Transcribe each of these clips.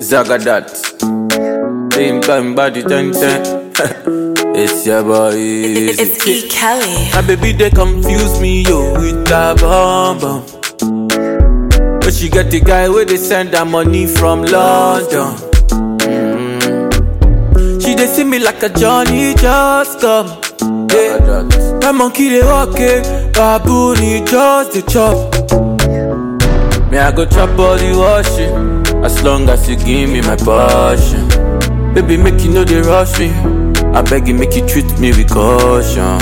Zagadat. Same time body ten ten. it's your boy. Easy. It's E. Kelly. My baby they confuse me yo with that bomb bomb. But she get the guy where they send her money from London. Mm. She they see me like a Johnny just come. Yeah. My monkey they walk it, baboon he just the chop. Me I go chop all the washing, as long as you give me my passion. Baby make you know they rush me. I beg you make you treat me with caution.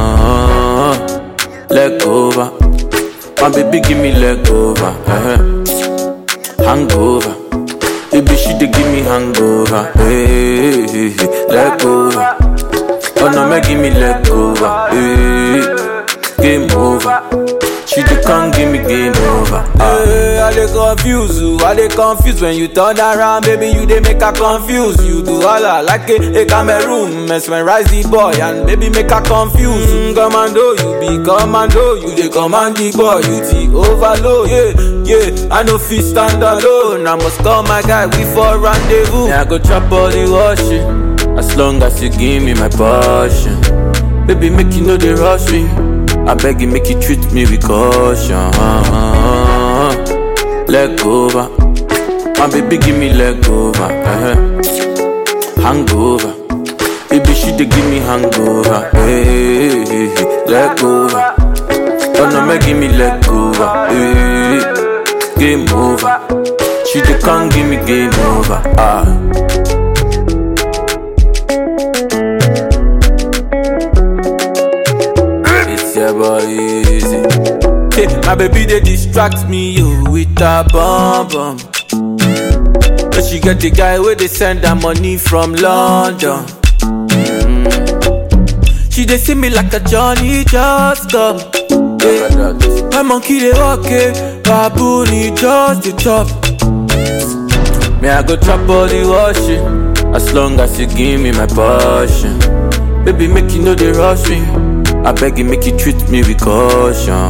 Leg over, my baby give me leg over. uh Hangover, baby she dey give me hangover. Hey, hey, hey. leg over. Oh no, make give me leg over. Hey, game over. She dey come give me game over. Hey, I dey confuse you, I dey confuse when you turn around, baby. You dey make her confuse. You do all I like a, a Cameroon, mesmerize the boy and baby make her confuse. Mm, commando, you be commando, you dey command the boy, you the overload. Yeah, yeah, I no fit stand alone. I must call my guy, we for rendezvous. Yeah, I go chop all the washing, as long as you give me my passion. Baby, make you know they rush me. I beg you, make you treat me with caution. Leg over, my baby, give me leg over. uh Hangover, baby, she dey give me hangover. Hey, hey, hey. leg over. Oh no, make give me leg over. Hey, game over. She dey come give me game over. Ah. It's your boy easy. Hey, my baby they distract me yo with a bomb bomb. But she get the guy where they send her money from London. Mm. She they see me like a Johnny just come. Yeah. My monkey they walk it, baboon he just the chop. Me I go chop all the washing, as long as you give me my passion. Baby make you know they rush me. I beg you, make you treat me with caution.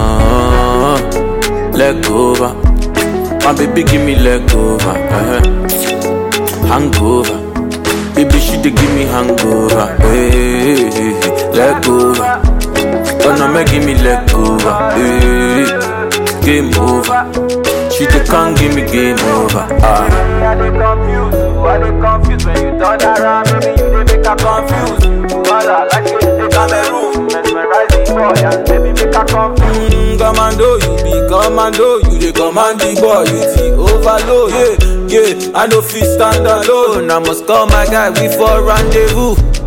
Leg over, my baby, give me leg over. uh Hangover, baby, she dey give me hangover. Hey, hey, hey. leg over, oh no, make give me leg over. Hey, game over, she dey come give me game over. Ah. I dey confuse you, I dey confuse when you turn around, baby you dey make her confuse. Wala like you dey Cameroon, mesmerize the boy and baby make her confuse. Mm, commando, you be commando, you dey command the boy, you the overload. Yeah, yeah, I no fit stand alone. I must call my guy, we for rendezvous.